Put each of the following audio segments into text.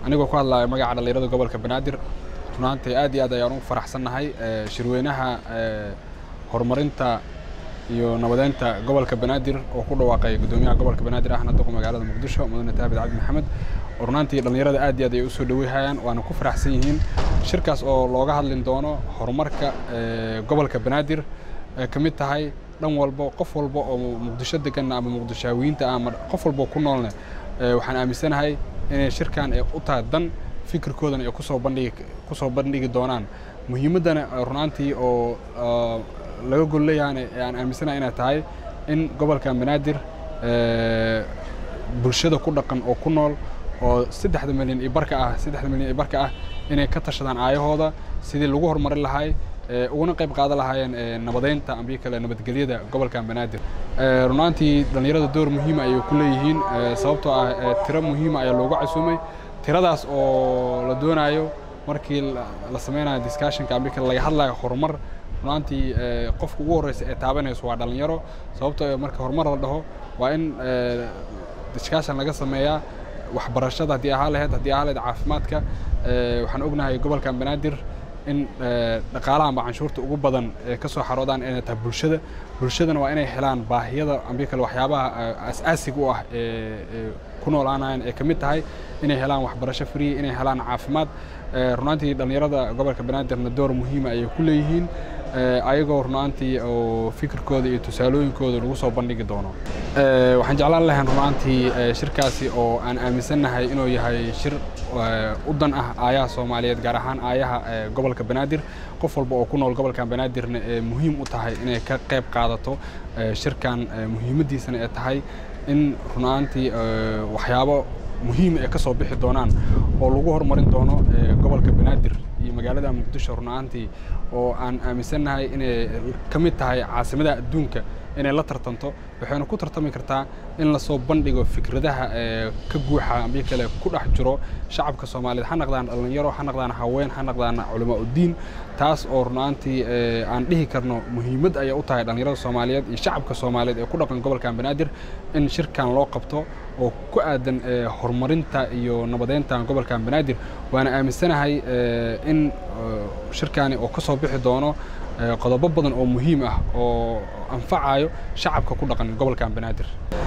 anigoo ku hadlaya magaca dhallinyarada gobolka banaadir runaantii aad iyo aad ayaan ugu faraxsannahay shirweynaha horumarinta iyo nabadeynta gobolka banaadir oo ku dhawaaqay guddoomiyaha gobolka banaadir ahna doqo magaalada muqdisho mudane taabid cabdi maxamed oo runaantii dhallinyarada aad iyo aad ay usoo dhaweyhayaan waana ku faraxsan yihiin shirkaas oo looga hadlin doono horumarka gobolka banaadir ay ka mid tahay dhan walbo qof walba oo muqdisho deganna ama muqdishaawiyiinta ama qof walba ku noolne waxaan aaminsanahay inay shirkan ay u tahay dan fikirkoodana ay kusoo bandhigi kusoo bandhigi doonaan muhiimaddana runaantii oo laga gol leeyahana aan aaminsanahay inay tahay in gobolkan banaadir bulshada ku dhaqan oo ku nool oo saddexda milyan iyo barka ah saddexda milyan iyo barka ah inay ka tashadaan aayahooda sidii lagu horumarin lahay uguna qayb qaadan lahaayeen nabadeynta ambii kale nabadgelyada gobolkan banaadir runaantii dhallinyarada door muhiima ayay ku leeyihiin sababtoo ah tiro muhiima ayaa loogu casuumay tiradaas oo la doonayo markii la sameynayo discussionka ambii kale laga hadlayo horumar runaantii qofka ugu horreysa ee taabanayso waa dhallinyaro sababtoo marka horumar la dhaho waa in discussion laga sameeyaa waxbarashada haddii ahaa lahayd haddii ahaa lahayd caafimaadka waxaan ognahay gobolkan banaadir in dhaqaalaha amba canshuurta ugu badan ee ka soo xaroodaan inay tahay bulshada bulshadana waa inay helaan baahiyada ambii kale waxyaabaha as-aasiga u ah ee ku noolaanayaan ee ka mid tahay inay helaan waxbarasho free inay helaan caafimaad runaantii dhallinyarada gobolka banaadirna door muhiima ayay ku leeyihiin ayagoo runaantii oo fikirkooda iyo tusaalooyinkooda lagu soo bandhigi doono waxaan jeclaan lahayn runaantii shirkaasi oo aan aaminsannahay inuu yahay shir u dan ah aayaha soomaaliyeed gaar ahaan aayaha gobolka banaadir qof walba oo ku nool gobolkan banaadirna ee muhiim u tahay inay ka qayb qaadato shirkan muhiimaddiisana ee tahay in runaantii waxyaabo muhiim ay ka soo bixi doonaan oo lagu horumarin doono gobolka banaadir iyo magaalada muqdisho runaantii oo aan aaminsannahay inay ka mid tahay caasimadaha adduunka inay la tartanto waxayna ku tartami kartaa in lasoo bandhigo fikradaha ka guuxa ambii kale ku dhex jiro shacabka soomaaliyeed ha naqdaan dhallinyaro ha naqdaan haween ha naqdaan culamaa uddiin taas oo runaantii aan dhihi karno muhiimad ayay u tahay dhallinyarada soomaaliyeed iyo shacabka soomaaliyeed ee ku dhaqan gobolkan banaadir in shirkan loo qabto oo ku aadan horumarinta iyo nabadeynta gobolkan banaadir waana aaminsanahay in shirkani oo ka soo bixi doono qodobo badan oo muhiim ah oo anfacayo shacabka ku dhaqan gobolkan banaadir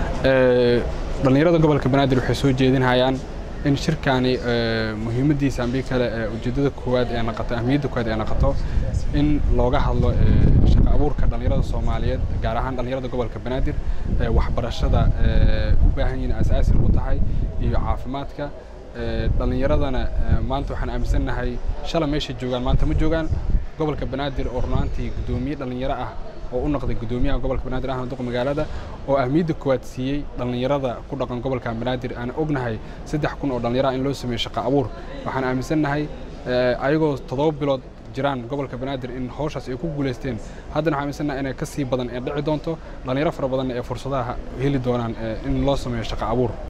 dhallinyarada gobolka banaadir waxay soo jeedinhayaan in shirkani muhiimaddiisa ambii kale ujeeddada koowaad ee naqato ahmiyadda koowaad ee naqato in looga hadlo shaqo abuurka dhallinyarada soomaaliyeed gaar ahaan dhallinyarada gobolka banaadir waxbarashada u baahan yihiin asaasi u tahay iyo caafimaadka dhallinyaradana maanta waxaan aaminsannahay shala meeshay joogaan maanta ma joogaan gobolka banaadir oo runaantii guddoomiye dhallinyaro ah oo u noqday guddoomiyaha gobolka banaadir ahna duqa magaalada oo ahmiyadda koowaad siiyey dhallinyarada ku dhaqan gobolkan banaadir aan ognahay saddex kun oo dhallinyaro in loo sameeyo shaqo abuur waxaan aaminsannahay ayagoo toddoba bilood jiraan gobolka banaadir in hawshaas ay ku guulaysteen haddana waxaan aaminsannahay inay ka sii badan ee dhici doonto dhallinyaro fara badanna ee fursadaha heli doonaan in loo sameeyo shaqo abuur